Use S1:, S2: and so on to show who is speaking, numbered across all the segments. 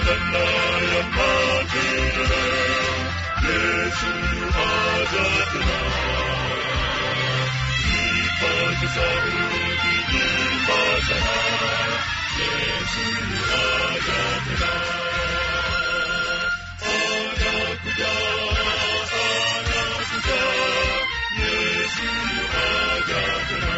S1: badala ya matendo. Yesu yuaja tena. Ipate sauti imba sana. Yesu yuaja tena. Anakuja, anakuja. Yesu yuaja tena.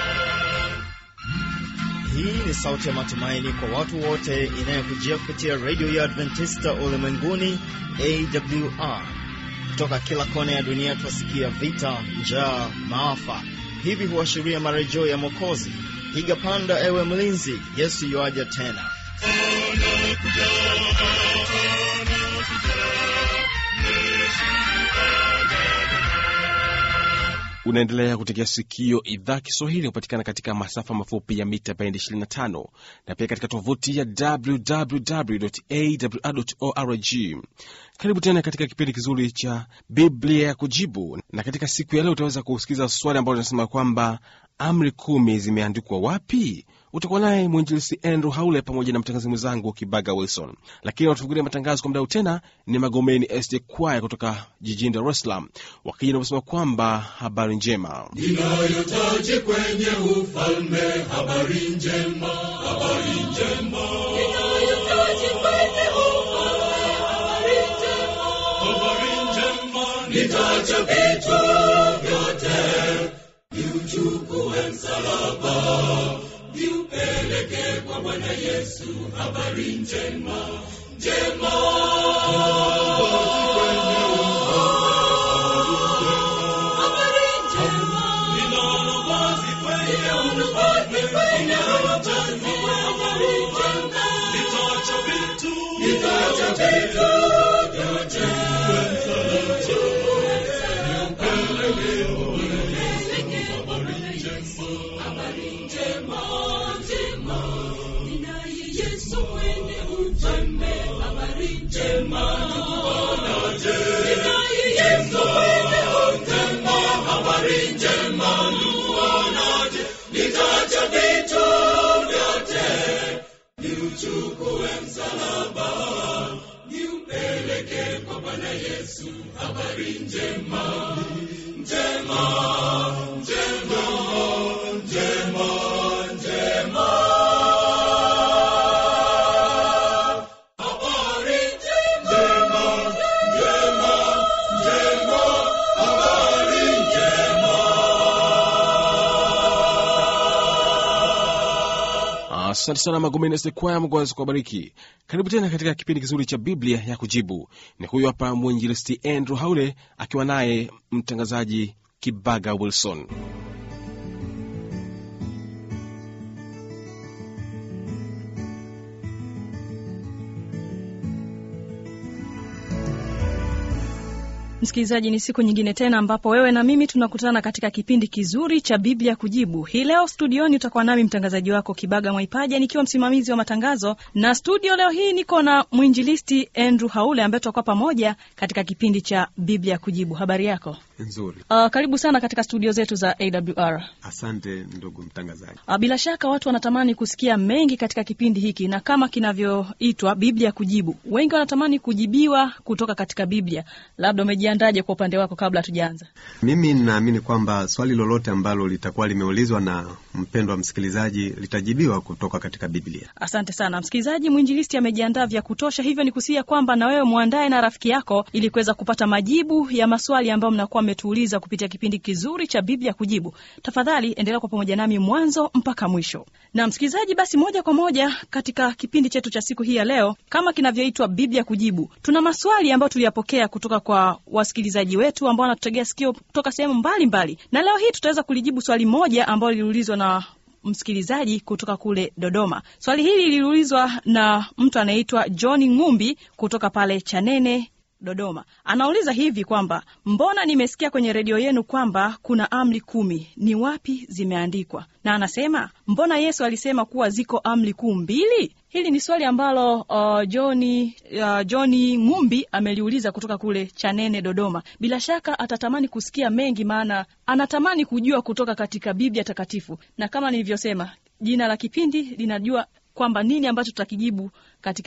S2: Hii ni sauti ya matumaini kwa watu wote inayokujia kupitia redio ya Adventista ulimwenguni AWR. Kutoka kila kona ya dunia twasikia vita, njaa, maafa. Hivi huashiria marejeo ya Mwokozi. Piga panda, ewe mlinzi, Yesu yuaja tena.
S3: unaendelea kutegea sikio idhaa kiswahili hupatikana katika masafa mafupi ya mita bendi 25 na pia katika tovuti ya www.awr.org karibu tena katika kipindi kizuri cha biblia ya kujibu na katika siku ya leo utaweza kusikiza swali ambalo linasema kwamba amri kumi zimeandikwa wapi utakuwa naye mwinjilisi andrew haule pamoja na mtangazi mwenzangu kibaga wilson lakini watufungulia matangazo kwa mdau tena ni magomeni sd kwaya kutoka jijini dar es salaam wakija navyosema kwamba habari njema
S1: Ninayotaji kwenye ufalme, habari njema, habari njema. Ninayotaji kwenye ufalme, habari njema, habari njema. Nitaacha vitu vyote, niuchukue msalaba, niupeleke kwa Bwana Yesu, habari njema, njema. Habari njema. Ninaona wazi kwenye ufalme, ninaona wazi habari njema. Nitaacha vitu, nitaacha vitu vyote. Habari njema, njema. Ninaye Yesu mwenye ufalme, habari njema. Ninaye Yesu mwenye ufalme, habari njema. Nuonaje, nitaacha vitu vyote, niuchukue msalaba, niupeleke kwa Bwana Yesu, habari njema, njema, njema, njema, njema. Habari njema, njema, njema, habari njema.
S3: asante sana magomeni sd kwaya mungu aweze kuwabariki karibu tena katika kipindi kizuri cha biblia ya kujibu ni huyu hapa mwinjilisti andrew haule akiwa naye mtangazaji kibaga wilson
S4: Msikilizaji, ni siku nyingine tena ambapo wewe na mimi tunakutana katika kipindi kizuri cha Biblia Kujibu. Hii leo studioni utakuwa nami mtangazaji wako Kibaga Mwaipaja nikiwa msimamizi wa matangazo, na studio leo hii niko na mwinjilisti Andrew Haule ambaye tutakuwa pamoja katika kipindi cha Biblia Kujibu. Habari yako?
S5: nzuri
S4: Uh, karibu sana katika studio zetu za AWR.
S5: asante ndugu mtangazaji
S4: Uh, bila shaka watu wanatamani kusikia mengi katika kipindi hiki, na kama kinavyoitwa Biblia Kujibu, wengi wanatamani kujibiwa kutoka katika Biblia. Labda umejiandaje kwa upande wako kabla hatujaanza?
S5: mimi ninaamini kwamba swali lolote ambalo litakuwa limeulizwa na mpendwa msikilizaji litajibiwa kutoka katika biblia
S4: Asante sana msikilizaji. Mwinjilisti amejiandaa vya kutosha, hivyo ni kusia kwamba na wewe mwandae na rafiki yako ili kuweza kupata majibu ya maswali ambayo mnakuwa mmetuuliza kupitia kipindi kizuri cha Biblia Kujibu. Tafadhali endelea kwa pamoja nami mwanzo mpaka mwisho. Na msikilizaji, basi moja kwa moja katika kipindi chetu cha siku hii ya leo, kama kinavyoitwa Biblia Kujibu, tuna maswali ambayo tuliyapokea kutoka kwa wasikilizaji wetu ambao wanatutegea sikio kutoka sehemu mbalimbali, na leo hii tutaweza kulijibu swali moja ambalo liliulizwa na msikilizaji kutoka kule Dodoma. Swali hili liliulizwa na mtu anayeitwa John Ngumbi kutoka pale Chanene Dodoma. Anauliza hivi kwamba mbona nimesikia kwenye redio yenu kwamba kuna amri kumi, ni wapi zimeandikwa? Na anasema mbona Yesu alisema kuwa ziko amri kuu mbili? Hili ni swali ambalo uh, Johni uh, Johni Ngumbi ameliuliza kutoka kule Chanene Dodoma. Bila shaka atatamani kusikia mengi, maana anatamani kujua kutoka katika Biblia Takatifu, na kama nilivyosema, jina la kipindi linajua kwamba nini ambacho tutakijibu katika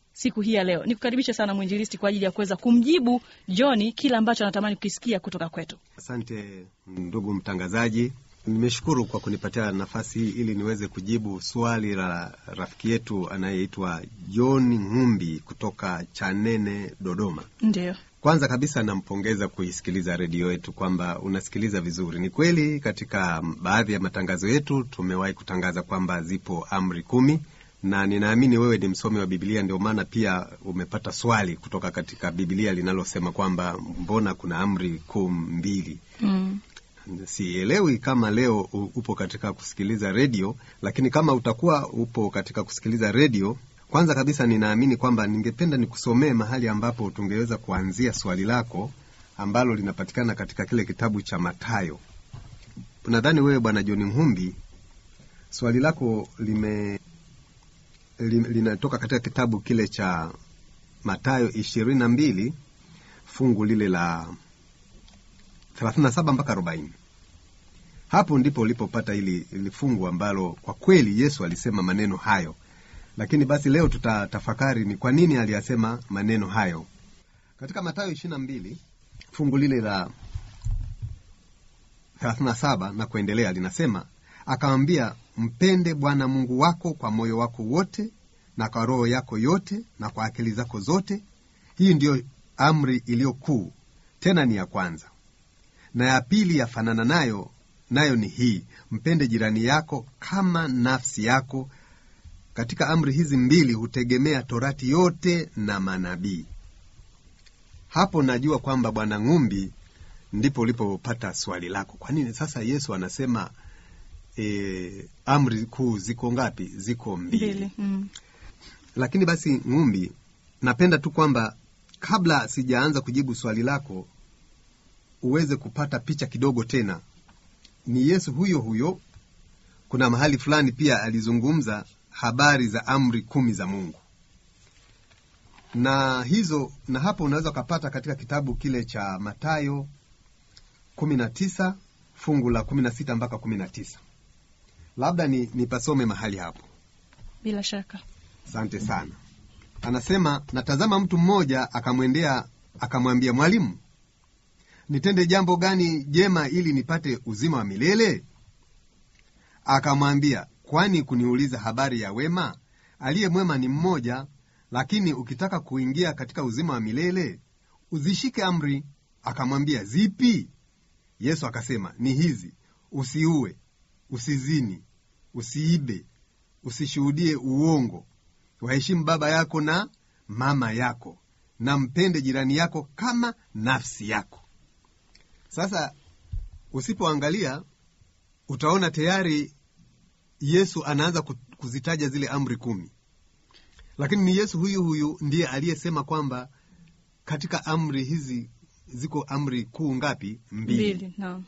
S4: siku hii ya leo. Nikukaribishe sana mwinjilisti kwa ajili ya kuweza kumjibu John kile ambacho anatamani kukisikia kutoka kwetu.
S5: Asante ndugu mtangazaji, nimeshukuru kwa kunipatia nafasi hii ili niweze kujibu swali la rafiki yetu anayeitwa John Ng'umbi kutoka Chanene, Dodoma.
S4: Ndio,
S5: Kwanza kabisa nampongeza kuisikiliza redio yetu kwamba unasikiliza vizuri. Ni kweli katika baadhi ya matangazo yetu tumewahi kutangaza kwamba zipo amri kumi, na ninaamini wewe ni msomi wa Biblia, ndio maana pia umepata swali kutoka katika Biblia linalosema kwamba mbona kuna amri kuu mbili.
S4: mm.
S5: Sielewi kama leo u- upo katika kusikiliza redio, lakini kama utakuwa upo katika kusikiliza redio, kwanza kabisa ninaamini kwamba ningependa nikusomee mahali ambapo tungeweza kuanzia swali lako ambalo linapatikana katika kile kitabu cha Mathayo. Nadhani wewe Bwana John Mhumbi, swali lako lime li- linatoka katika kitabu kile cha Mathayo ishirini na mbili fungu lile la 37 mpaka 40. Hapo ndipo ulipopata ili, ili fungu ambalo kwa kweli Yesu alisema maneno hayo, lakini basi leo tutatafakari ni kwa nini aliyasema maneno hayo. Katika Mathayo 22 fungu lile la 37 na kuendelea linasema, akamwambia, mpende Bwana Mungu wako kwa moyo wako wote na kwa roho yako yote na kwa akili zako zote. Hii ndiyo amri iliyo kuu, tena ni ya kwanza na ya pili yafanana nayo, nayo ni hii, mpende jirani yako kama nafsi yako. Katika amri hizi mbili hutegemea torati yote na manabii. Hapo najua kwamba Bwana Ng'umbi, ndipo ulipopata swali lako. Kwa nini sasa Yesu anasema e, amri kuu ziko ngapi? Ziko mbili.
S4: mbili mm.
S5: Lakini basi Ng'umbi, napenda tu kwamba kabla sijaanza kujibu swali lako uweze kupata picha kidogo tena. Ni Yesu huyo huyo, kuna mahali fulani pia alizungumza habari za amri kumi za Mungu na hizo, na hapo unaweza ukapata katika kitabu kile cha Mathayo kumi na tisa fungu la kumi na sita mpaka kumi na tisa labda ni nipasome mahali hapo.
S4: bila shaka
S5: Asante sana. Anasema, natazama mtu mmoja akamwendea akamwambia, Mwalimu, nitende jambo gani jema ili nipate uzima wa milele? Akamwambia, kwani kuniuliza habari ya wema? Aliye mwema ni mmoja, lakini ukitaka kuingia katika uzima wa milele uzishike amri. Akamwambia, zipi? Yesu akasema, ni hizi: usiue, usizini, usiibe, usishuhudie uongo, waheshimu baba yako na mama yako, na mpende jirani yako kama nafsi yako. Sasa usipoangalia utaona tayari Yesu anaanza ku- kuzitaja zile amri kumi, lakini ni Yesu huyu huyu ndiye aliyesema kwamba katika amri hizi ziko amri kuu ngapi? Mbili.
S4: mbili naam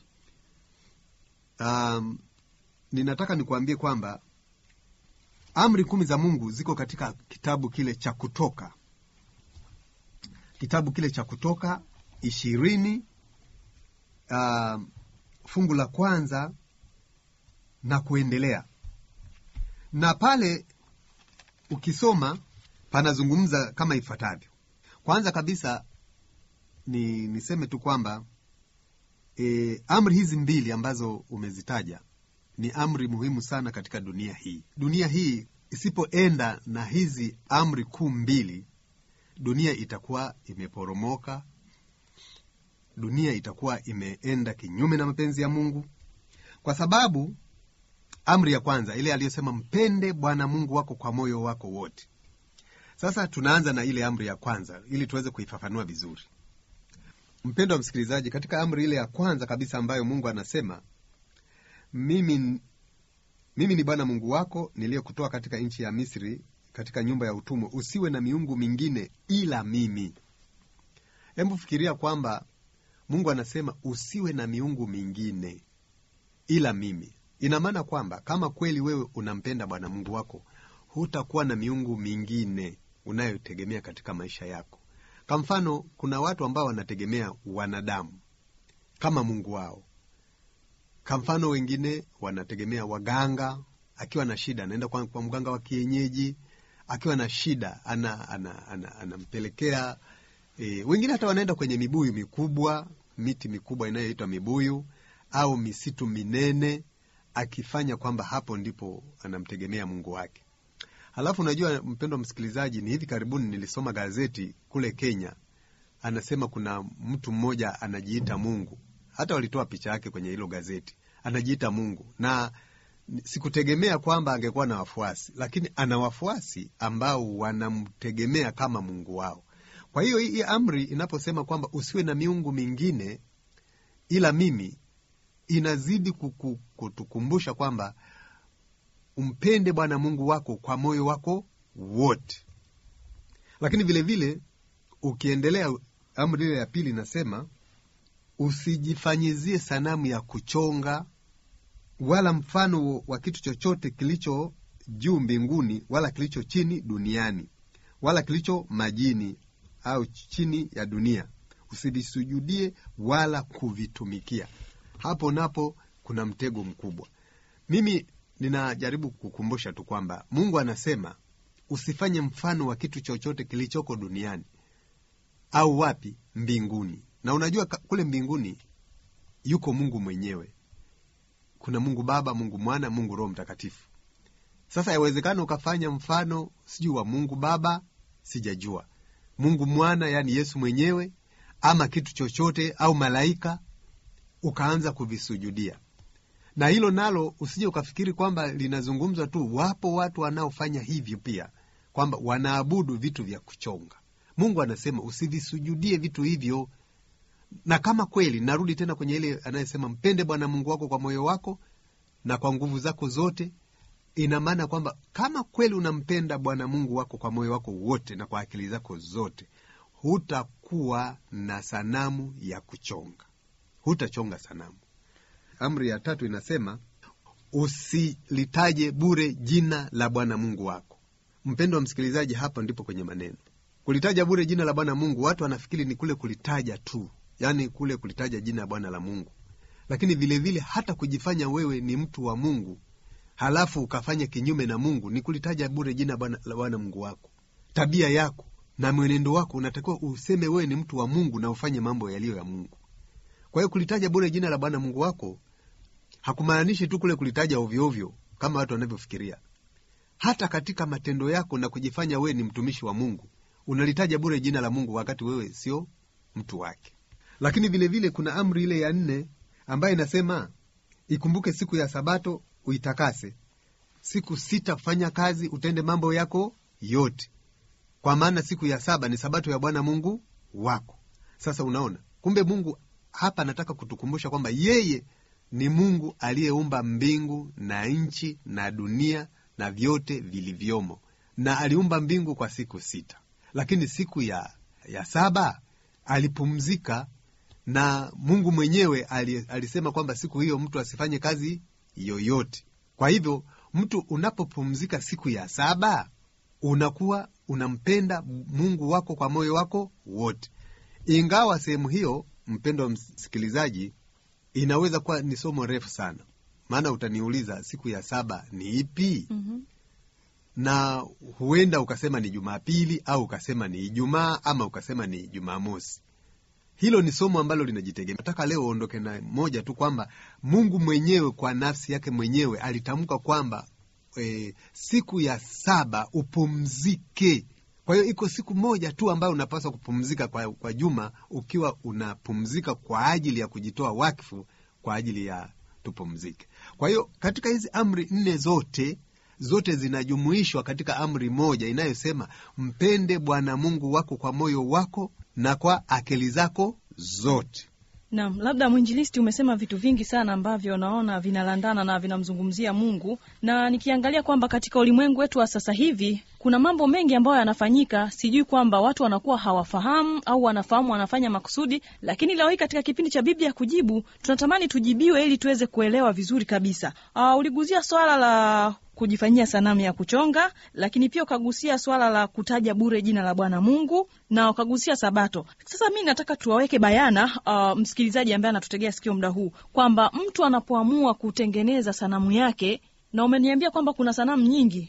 S5: Um, ninataka nikuambie kwamba amri kumi za Mungu ziko katika kitabu kile cha Kutoka, kitabu kile cha Kutoka ishirini um, fungu la kwanza na kuendelea, na pale ukisoma panazungumza kama ifuatavyo. Kwanza kabisa ni niseme tu kwamba e, amri hizi mbili ambazo umezitaja ni amri muhimu sana katika dunia hii. Dunia hii isipoenda na hizi amri kuu mbili, dunia itakuwa imeporomoka, dunia itakuwa imeenda kinyume na mapenzi ya Mungu, kwa sababu amri ya kwanza ile aliyosema mpende Bwana Mungu wako kwa moyo wako wote. Sasa tunaanza na ile amri ya kwanza ili tuweze kuifafanua vizuri. Mpendo wa msikilizaji, katika amri ile ya kwanza kabisa ambayo Mungu anasema mimi, mimi ni Bwana Mungu wako niliyekutoa katika nchi ya Misri, katika nyumba ya utumwa, usiwe na miungu mingine ila mimi. Hebu fikiria kwamba Mungu anasema usiwe na miungu mingine ila mimi. Ina maana kwamba kama kweli wewe unampenda Bwana Mungu wako, hutakuwa na miungu mingine unayotegemea katika maisha yako. Kwa mfano, kuna watu ambao wanategemea wanadamu kama Mungu wao. Kwa mfano, wengine wanategemea waganga, akiwa na shida anaenda kwa, kwa mganga wa kienyeji akiwa na shida ana, ana, ana, anampelekea e, wengine hata wanaenda kwenye mibuyu mikubwa, miti mikubwa inayoitwa mibuyu au misitu minene, akifanya kwamba hapo ndipo anamtegemea Mungu wake. Halafu unajua, mpendwa msikilizaji, ni hivi karibuni nilisoma gazeti kule Kenya, anasema kuna mtu mmoja anajiita Mungu. Hata walitoa picha yake kwenye hilo gazeti, anajiita Mungu na sikutegemea kwamba angekuwa na wafuasi, lakini ana wafuasi ambao wanamtegemea kama Mungu wao. Kwa hiyo hii amri inaposema kwamba usiwe na miungu mingine ila mimi, inazidi kuku, kutukumbusha kwamba umpende Bwana Mungu wako kwa moyo wako wote. Lakini vilevile vile, ukiendelea amri ile ya pili inasema usijifanyizie sanamu ya kuchonga wala mfano wa kitu chochote kilicho juu mbinguni wala kilicho chini duniani wala kilicho majini au chini ya dunia, usivisujudie wala kuvitumikia. Hapo napo kuna mtego mkubwa. Mimi ninajaribu kukumbusha tu kwamba Mungu anasema usifanye mfano wa kitu chochote kilichoko duniani au wapi, mbinguni. Na unajua kule mbinguni yuko Mungu mwenyewe kuna Mungu Baba, Mungu Mwana, Mungu Roho Mtakatifu. Sasa yawezekana ukafanya mfano sijui wa Mungu Baba, sijajua Mungu Mwana, yaani Yesu mwenyewe, ama kitu chochote au malaika, ukaanza kuvisujudia. Na hilo nalo usije ukafikiri kwamba linazungumzwa tu. Wapo watu wanaofanya hivyo pia, kwamba wanaabudu vitu vya kuchonga. Mungu anasema usivisujudie vitu hivyo na kama kweli, narudi tena kwenye ile anayesema mpende Bwana Mungu wako kwa moyo wako na kwa nguvu zako zote. Ina maana kwamba kama kweli unampenda Bwana Mungu wako kwa moyo wako wote na kwa akili zako zote, hutakuwa na sanamu ya kuchonga, hutachonga sanamu. Amri ya tatu inasema usilitaje bure jina la Bwana Mungu wako. Mpendo wa msikilizaji, hapa ndipo kwenye maneno kulitaja bure jina la Bwana Mungu. Watu wanafikiri ni kule kulitaja tu yaani kule kulitaja jina la Bwana la Mungu, lakini vilevile vile hata kujifanya wewe ni mtu wa Mungu halafu ukafanya kinyume na Mungu ni kulitaja bure jina la Bwana Mungu wako. Tabia yako na mwenendo wako unatakiwa useme wewe ni mtu wa Mungu na ufanye mambo yaliyo ya Mungu. Kwa hiyo kulitaja bure jina la Bwana Mungu wako hakumaanishi tu kule kulitaja ovyoovyo kama watu wanavyofikiria. Hata katika matendo yako na kujifanya wewe ni mtumishi wa Mungu unalitaja bure jina la Mungu wakati wewe sio mtu wake. Lakini vilevile vile kuna amri ile ya nne ambayo inasema ikumbuke siku ya Sabato uitakase, siku sita kufanya kazi, utende mambo yako yote, kwa maana siku ya saba ni Sabato ya Bwana Mungu wako. Sasa unaona, kumbe Mungu hapa anataka kutukumbusha kwamba yeye ni Mungu aliyeumba mbingu na nchi na dunia na vyote vilivyomo, na aliumba mbingu kwa siku sita, lakini siku ya, ya saba alipumzika na Mungu mwenyewe alisema kwamba siku hiyo mtu asifanye kazi yoyote. Kwa hivyo mtu unapopumzika siku ya saba unakuwa unampenda Mungu wako kwa moyo wako wote, ingawa sehemu hiyo, mpendo wa msikilizaji, inaweza kuwa ni somo refu sana, maana utaniuliza siku ya saba ni ipi? mm -hmm. na huenda ukasema ni Jumapili au ukasema ni Ijumaa ama ukasema ni Jumamosi. Hilo ni somo ambalo linajitegemea. Nataka leo uondoke na moja tu kwamba Mungu mwenyewe kwa nafsi yake mwenyewe alitamka kwamba e, siku ya saba upumzike. Kwa hiyo iko siku moja tu ambayo unapaswa kupumzika kwa, kwa juma, ukiwa unapumzika kwa ajili ya kujitoa wakfu kwa ajili ya tupumzike. Kwa hiyo katika hizi amri nne zote zote zinajumuishwa katika amri moja inayosema mpende Bwana Mungu wako kwa moyo wako na kwa akili zako zote.
S4: Naam, labda mwinjilisti, umesema vitu vingi sana ambavyo naona vinalandana na vinamzungumzia Mungu, na nikiangalia kwamba katika ulimwengu wetu wa sasa hivi kuna mambo mengi ambayo yanafanyika, sijui kwamba watu wanakuwa hawafahamu au wanafahamu wanafanya makusudi, lakini leo hii katika kipindi cha Biblia Kujibu tunatamani tujibiwe ili tuweze kuelewa vizuri kabisa. Uh, uliguzia swala la kujifanyia sanamu ya kuchonga, lakini pia ukagusia swala la kutaja bure jina la Bwana Mungu na ukagusia Sabato. Sasa mi nataka tuwaweke bayana uh, msikilizaji ambaye anatutegea sikio muda huu kwamba mtu anapoamua kutengeneza sanamu yake, na umeniambia kwamba kuna sanamu nyingi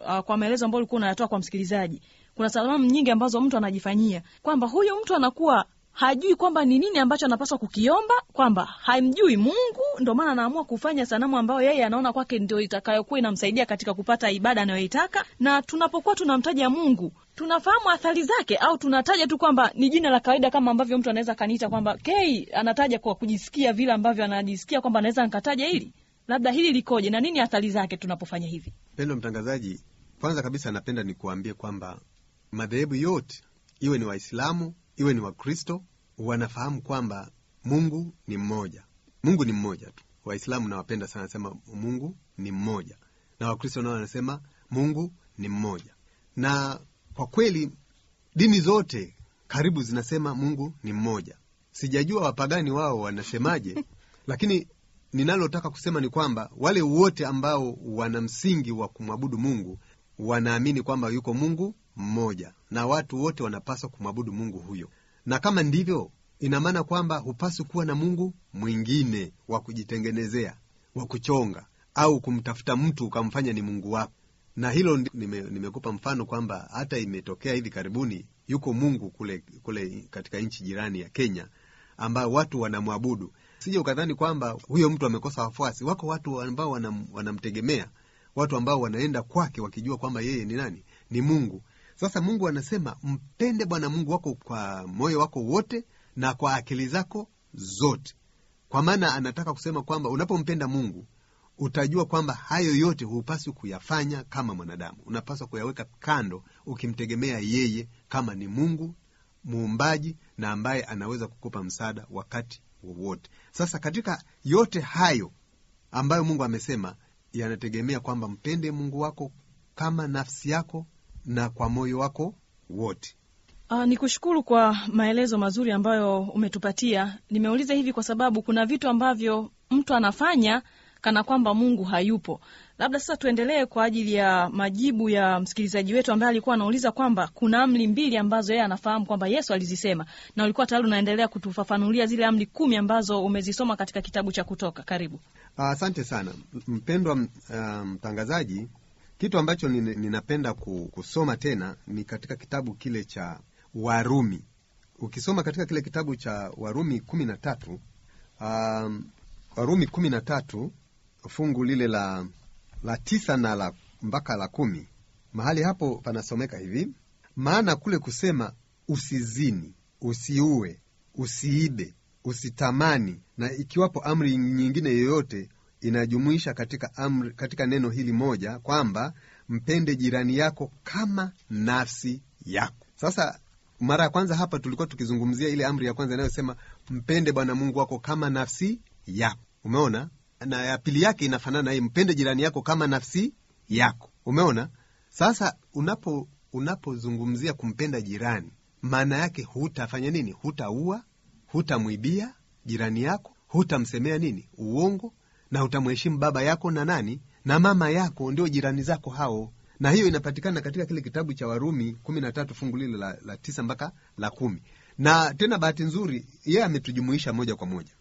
S4: uh, kwa maelezo ambayo ulikuwa unayatoa kwa msikilizaji, kuna salamu nyingi ambazo mtu anajifanyia kwamba huyu mtu anakuwa hajui kwamba ni nini ambacho anapaswa kukiomba, kwamba hamjui Mungu, ndio maana anaamua kufanya sanamu ambayo yeye anaona kwake ndio itakayokuwa inamsaidia katika kupata ibada anayoitaka. Na tunapokuwa tunamtaja Mungu, tunafahamu athari zake, au tunataja tu kwamba ni jina la kawaida, kama ambavyo mtu anaweza kaniita kwamba K, anataja kwa kujisikia vile ambavyo anajisikia kwamba anaweza nikataja hili, labda hili likoje na nini athari zake tunapofanya hivi.
S5: Pendo mtangazaji, kwanza kabisa napenda nikuambie kwamba madhehebu yote, iwe ni Waislamu iwe ni Wakristo, wanafahamu kwamba Mungu ni mmoja. Mungu ni mmoja tu. Waislamu nawapenda sana, nasema Mungu ni mmoja, na Wakristo nao wanasema Mungu ni mmoja. Na kwa kweli dini zote karibu zinasema Mungu ni mmoja. Sijajua wapagani wao wanasemaje, lakini ninalotaka kusema ni kwamba wale wote ambao wana msingi wa kumwabudu Mungu wanaamini kwamba yuko Mungu mmoja na watu wote wanapaswa kumwabudu Mungu huyo. Na kama ndivyo, ina maana kwamba hupaswi kuwa na Mungu mwingine wa kujitengenezea, wa kuchonga au kumtafuta mtu ukamfanya ni Mungu wako. Na hilo nime, nimekupa mfano kwamba hata imetokea hivi karibuni, yuko Mungu kule, kule katika nchi jirani ya Kenya ambao watu wanamwabudu. Sije ukadhani kwamba huyo mtu amekosa wafuasi. Wako watu ambao wanam, wanamtegemea, watu ambao wanaenda kwake wakijua kwamba yeye ni nani? Ni Mungu. Sasa Mungu anasema mpende Bwana Mungu wako kwa moyo wako wote na kwa akili zako zote, kwa maana anataka kusema kwamba unapompenda Mungu utajua kwamba hayo yote hupaswi kuyafanya kama mwanadamu, unapaswa kuyaweka kando, ukimtegemea yeye kama ni Mungu muumbaji na ambaye anaweza kukupa msaada wakati wowote. Sasa katika yote hayo ambayo Mungu amesema, yanategemea kwamba mpende Mungu wako kama nafsi yako na kwa moyo wako wote.
S4: Uh, ni kushukuru kwa maelezo mazuri ambayo umetupatia. Nimeuliza hivi kwa sababu kuna vitu ambavyo mtu anafanya kana kwamba Mungu hayupo. Labda sasa tuendelee kwa ajili ya majibu ya msikilizaji wetu ambaye alikuwa anauliza kwamba kuna amri mbili ambazo yeye anafahamu kwamba Yesu alizisema, na ulikuwa tayari unaendelea kutufafanulia zile amri kumi ambazo umezisoma katika kitabu cha Kutoka. Karibu.
S5: Asante uh, sana mpendwa mtangazaji. Um, kitu ambacho ninapenda kusoma tena ni katika kitabu kile cha Warumi. Ukisoma katika kile kitabu cha Warumi kumi na tatu um, Warumi kumi na tatu fungu lile la, la tisa na la mpaka la kumi mahali hapo panasomeka hivi: maana kule kusema usizini, usiue, usiibe, usitamani na ikiwapo amri nyingine yoyote inajumuisha katika amri, katika neno hili moja kwamba mpende jirani yako kama nafsi yako. Sasa mara ya kwanza hapa tulikuwa tukizungumzia ile amri ya kwanza inayosema mpende Bwana Mungu wako kama nafsi yako. Umeona, na ya pili yake inafanana hii, mpende jirani yako kama nafsi yako. Umeona. Sasa unapo unapozungumzia kumpenda jirani, maana yake hutafanya nini? Hutaua, hutamwibia jirani yako, hutamsemea nini uongo, na utamheshimu baba yako na nani na mama yako, ndio jirani zako hao. Na hiyo inapatikana katika kile kitabu cha Warumi kumi na tatu fungu lile la, la tisa mpaka la kumi. Na tena bahati nzuri yeye ametujumuisha moja kwa moja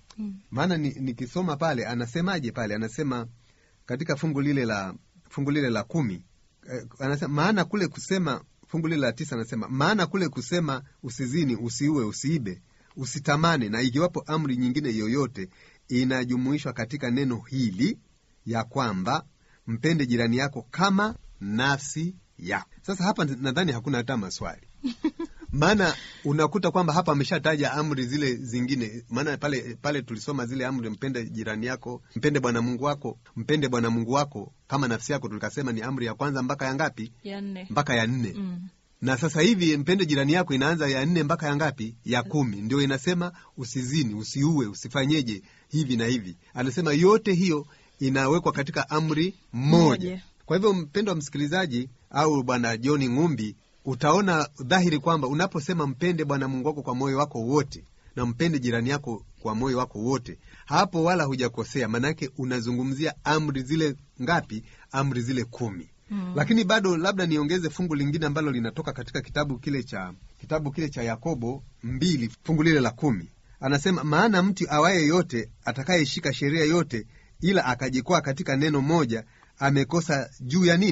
S5: maana nikisoma ni pale anasemaje? Pale anasema katika fungu lile la fungu lile la kumi eh, anasema maana kule kusema fungu lile la tisa anasema maana kule kusema usizini, usiue, usiibe, usitamani na ikiwapo amri nyingine yoyote inajumuishwa katika neno hili ya kwamba mpende jirani yako kama nafsi yako. Sasa hapa nadhani hakuna hata maswali maana unakuta kwamba hapa ameshataja amri zile zingine. Maana pale pale tulisoma zile amri, mpende jirani yako, mpende Bwana Mungu wako, mpende Bwana Mungu wako kama nafsi yako, tulikasema ni amri ya kwanza mpaka ya ngapi?
S4: Ya nne.
S5: Mpaka ya nne.
S4: Mm.
S5: Na sasa hivi mpende jirani yako inaanza ya nne mpaka ya ngapi? Ya kumi. Ndio inasema usizini, usiue, usifanyeje hivi na hivi. Anasema yote hiyo inawekwa katika amri moja.
S4: Moja.
S5: Kwa hivyo, mpendo wa msikilizaji au Bwana John Ng'umbi utaona dhahiri kwamba unaposema mpende Bwana Mungu wako kwa moyo wako wote na mpende jirani yako kwa moyo wako wote, hapo wala hujakosea. Maanake unazungumzia amri zile ngapi? Amri zile kumi. Mm. Lakini bado labda niongeze fungu lingine ambalo linatoka katika kitabu kile cha kitabu kile cha Yakobo mbili fungu lile la kumi, anasema maana mtu awaye yote atakayeshika sheria yote ila akajikwaa katika neno moja amekosa juu ya nini?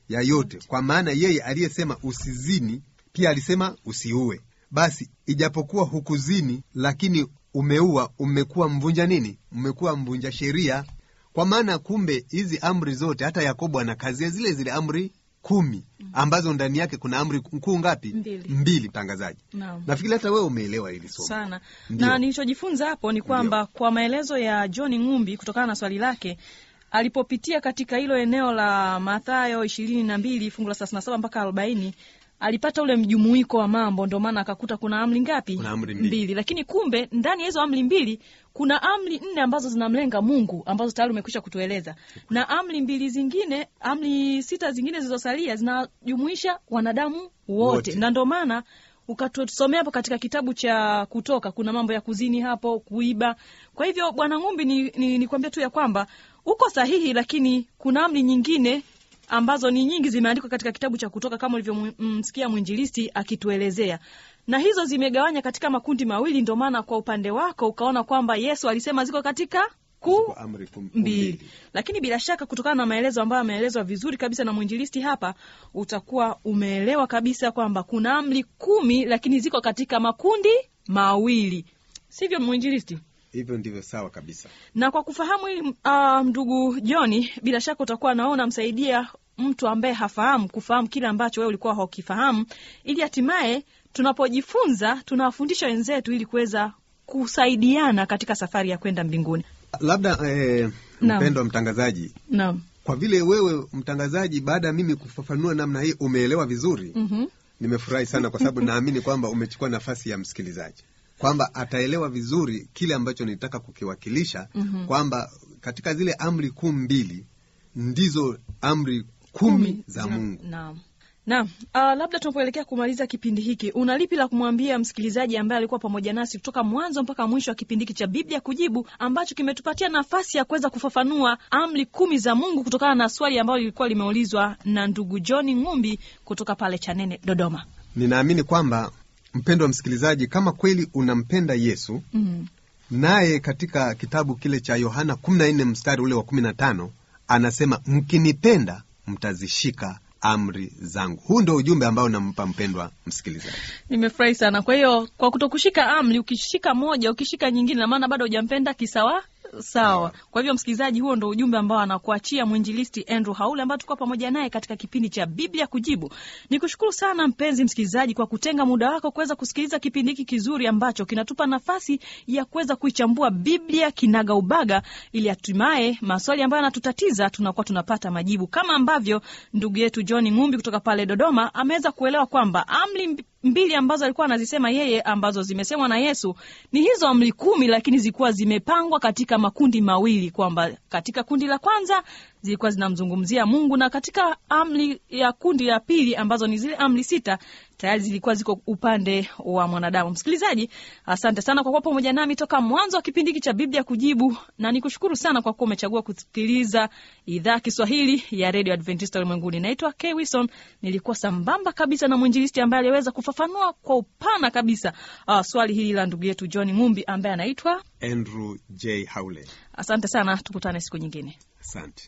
S5: ya yote, kwa maana yeye aliyesema usizini pia alisema usiue. Basi ijapokuwa hukuzini, lakini umeua, umekuwa mvunja nini? Umekuwa mvunja sheria. Kwa maana kumbe hizi amri zote, hata Yakobo anakazia zile zile amri kumi ambazo ndani yake kuna amri kuu ngapi?
S4: Mbili.
S5: Mbili, mtangazaji.
S4: Naam.
S5: Nafikiri hata wewe umeelewa hili somo
S4: sana
S5: Ndio.
S4: na nilichojifunza hapo ni kwamba kwa maelezo ya John Ngumbi kutokana na swali lake alipopitia katika hilo eneo la Mathayo ishirini na mbili fungu la thelathini na saba mpaka arobaini alipata ule mjumuiko wa mambo, ndio maana akakuta kuna amri ngapi?
S5: Kuna amri mbili.
S4: Lakini kumbe ndani ya hizo amri mbili kuna amri nne ambazo zinamlenga Mungu ambazo tayari umekwisha kutueleza, na amri mbili zingine, amri sita zingine zilizosalia zinajumuisha wanadamu wote,
S5: Wote.
S4: na ndio maana ukatusomea hapo katika kitabu cha Kutoka kuna mambo ya kuzini hapo, kuiba. Kwa hivyo Bwana Ngumbi, ni, ni, ni kuambia tu ya kwamba uko sahihi, lakini kuna amri nyingine ambazo ni nyingi zimeandikwa katika kitabu cha Kutoka kama ulivyomsikia mwinjilisti akituelezea, na hizo zimegawanya katika makundi mawili. Ndio maana kwa upande wako ukaona kwamba Yesu alisema ziko katika ku
S5: Ziko amri kum-
S4: mbili, lakini bila shaka kutokana na maelezo ambayo ameelezwa vizuri kabisa na mwinjilisti hapa, utakuwa umeelewa kabisa kwamba kuna amri kumi, lakini ziko katika makundi mawili, sivyo mwinjilisti?
S5: Hivyo ndivyo sawa kabisa.
S4: na kwa kufahamu hili uh, ndugu Joni, bila shaka utakuwa naona msaidia mtu ambaye hafahamu kufahamu kile ambacho wewe ulikuwa haukifahamu, ili hatimaye tunapojifunza tunawafundisha wenzetu ili kuweza kusaidiana katika safari ya kwenda mbinguni.
S5: Labda eh,
S4: Naam.
S5: mpendwa mtangazaji,
S4: Naam.
S5: kwa vile wewe mtangazaji, baada ya mimi kufafanua namna hii umeelewa vizuri,
S4: Mhm.
S5: nimefurahi sana, kwa sababu naamini kwamba umechukua nafasi ya msikilizaji, kwamba ataelewa vizuri kile ambacho nilitaka kukiwakilisha,
S4: Mhm.
S5: kwamba katika zile amri kuu mbili ndizo amri kumi za Mungu.
S4: Naam. Naam. Uh, labda tunapoelekea kumaliza kipindi hiki, una lipi la kumwambia msikilizaji ambaye alikuwa pamoja nasi kutoka mwanzo mpaka mwisho wa kipindi hiki cha Biblia Kujibu ambacho kimetupatia nafasi ya kuweza kufafanua amri kumi za Mungu kutokana na swali ambalo lilikuwa limeulizwa na ndugu John Ngumbi kutoka pale Chanene, Dodoma.
S5: Ninaamini kwamba mpendwa msikilizaji, kama kweli unampenda Yesu,
S4: Mm.
S5: naye katika kitabu kile cha Yohana 14 mstari ule wa 15 anasema mkinipenda mtazishika amri zangu. Huu ndio ujumbe ambao nampa mpendwa msikilizaji.
S4: Nimefurahi sana. Kwa hiyo kwa kutokushika amri, ukishika moja, ukishika nyingine, na maana bado hujampenda kisawa sawa. Kwa hivyo, msikilizaji, huo ndo ujumbe ambao anakuachia mwinjilisti Andrew Haule ambaye tulikuwa pamoja naye katika kipindi cha Biblia Kujibu. Nikushukuru sana mpenzi msikilizaji kwa kutenga muda wako kuweza kusikiliza kipindi hiki kizuri ambacho kinatupa nafasi ya kuweza kuichambua Biblia kinaga ubaga, ili hatimaye maswali ambayo yanatutatiza tunakuwa tunapata majibu, kama ambavyo ndugu yetu John Ngumbi kutoka pale Dodoma ameweza kuelewa kwamba amri mb- mbili ambazo alikuwa anazisema yeye ambazo zimesemwa na Yesu ni hizo amri kumi, lakini zilikuwa zimepangwa katika makundi mawili, kwamba katika kundi la kwanza zilikuwa zinamzungumzia Mungu na katika amri ya kundi la pili ambazo ni zile amri sita tayari zilikuwa ziko upande wa mwanadamu. Msikilizaji, asante sana kwa kuwa pamoja nami toka mwanzo wa kipindi hiki cha Biblia Kujibu, na nikushukuru sana kwa kuwa umechagua kusikiliza idhaa ya Kiswahili ya Radio Adventista Ulimwenguni. Naitwa K Wilson, nilikuwa sambamba kabisa na mwinjilisti ambaye aliweza kufafanua kwa upana kabisa uh, swali hili la ndugu yetu John Ngumbi ambaye anaitwa.
S5: Andrew J. Haule,
S4: Asante sana, tukutane siku nyingine.
S5: asante.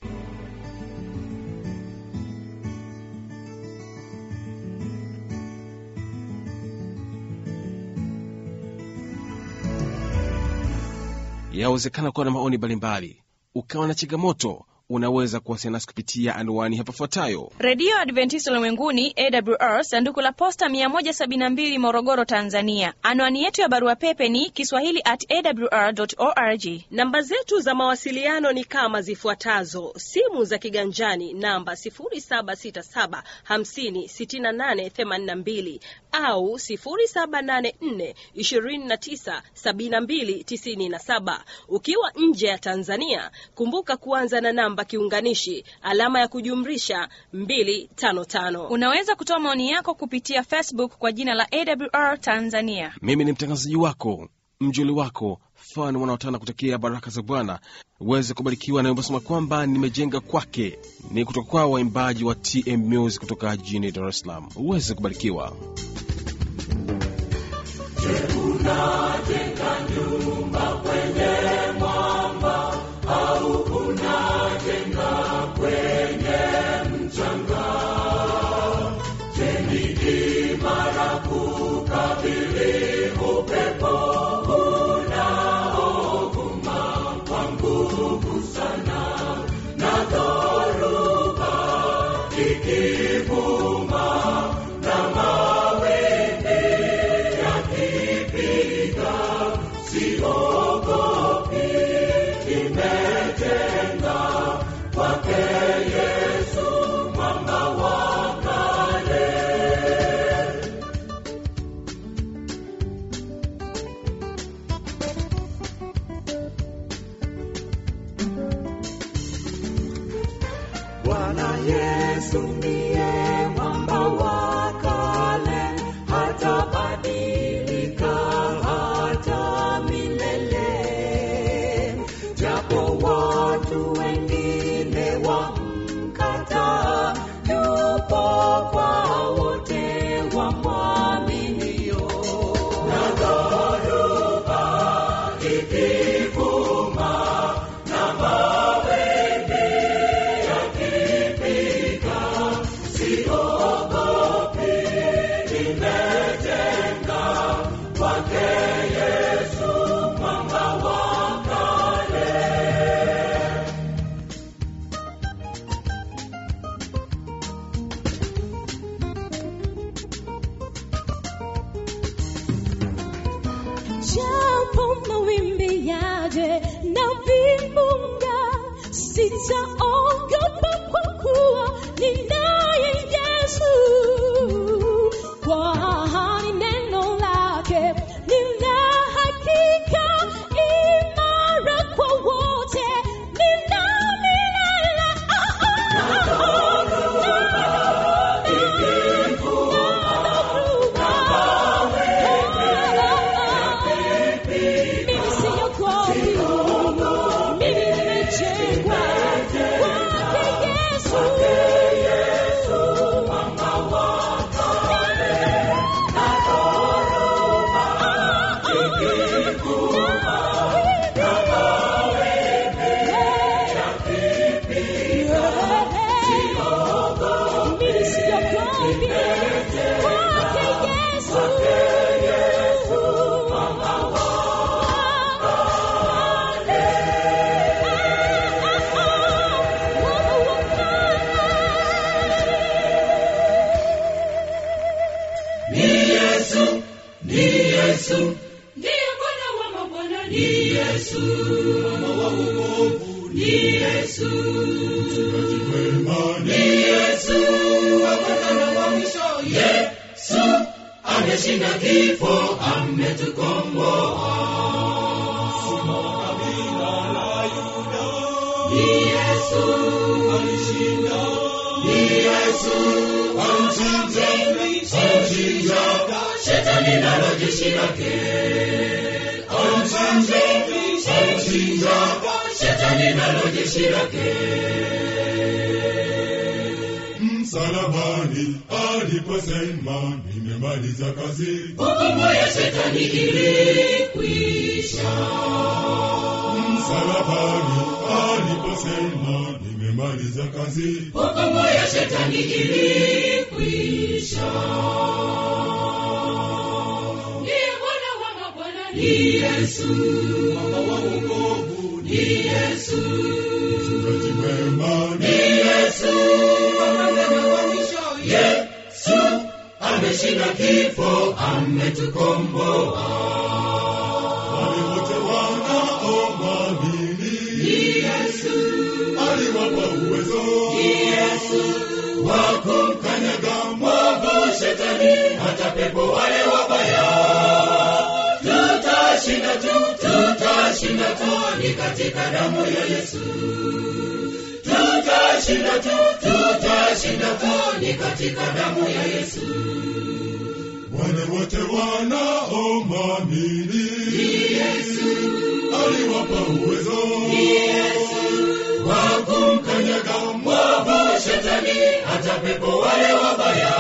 S3: Yawezekana kuwa na maoni mbalimbali, ukawa na changamoto, unaweza kuwasiliana nasi kupitia anwani hapa ifuatayo.
S4: Redio Adventista Ulimwenguni, AWR, sanduku la posta 172 Morogoro, Tanzania. Anwani yetu ya barua pepe ni kiswahili at awr org.
S6: Namba zetu za mawasiliano ni kama zifuatazo: simu za kiganjani namba 0767 50 68 82 au 0784 29 72 97. Ukiwa nje ya Tanzania, kumbuka kuanza na namba kiunganishi alama ya kujumlisha 255.
S4: Unaweza kutoa maoni yako kupitia Facebook kwa jina la AWR Tanzania.
S3: Mimi ni mtangazaji wako mjuli wako fan wanaotana kutakia baraka za Bwana uweze kubarikiwa, na wimbo kwamba nimejenga kwake ni kutoka kwa waimbaji wa TM Music kutoka jijini Dar es Salaam. Uweze kubarikiwa.
S1: Unajenga kwenye mchanga Bwana Yesu ndiye mwamba wa kale, hatabadilika hata milele. Japo watu wengine wamkataa, yupo kwa wote wamwaminio. Na dhoruba ikivuma na mawimbi yakipiga, siogopi, nimejenga kwake Yesu mwamba wa kale.
S7: Japo mawimbi yaje na vimbunga, sitaogopa kwa kuwa ninaye Yesu. Kwa ahadi neno lake nina hakika imara kwa wote, nina milele. Ah, ah, ah, mimi siogopi, mimi nimejengwa kwake Yesu. Mimi siogopi, kwake Yesu.
S1: Ni Yesu, ni Yesu, ndiye Bwana wa mabwana, ni Yesu, mama wa wokovu, ni Yesu, mchungaji mwema, ni Yesu, wa kwanza na wa mwisho, Yesu ameshinda kifo, ametukomboa. Simba wa kabila la Yuda, ni Yesu alishinda, ni Yesu amchinja, amchinja shetani nalo jeshi lake, amchinja, amchinja shetani nalo jeshi lake.
S8: msalabani aliposema nimemaliza kazi
S1: Hukumu ya shetani ilikwisha.
S8: msalabani aliposema nimemaliza kazi
S1: Hukumu ya shetani ilikwisha. Ndiye Bwana wa mabwana, ni Yesu, mama wa wokovu, ni Yesu,
S8: mchungaji mwema
S1: ni Yesu, wa kwanza na wa mwisho, Yesu ameshinda kifo, ametukomboa.
S8: wale wote wanaomwamini
S1: Ni Yesu,
S8: aliwapa uwezo
S1: ni Yesu wa kumkanyaga mwovu shetani, hata pepo wale wabaya. Tutashinda tu, tutashinda tu, ni katika damu ya Yesu. Tutashinda tu, tutashinda tu, ni katika damu ya Yesu.
S8: wale wote wanaomwamini aliwapa uwezo
S1: wa kumkanyaga mwovu shetani, hata pepo wale wabaya.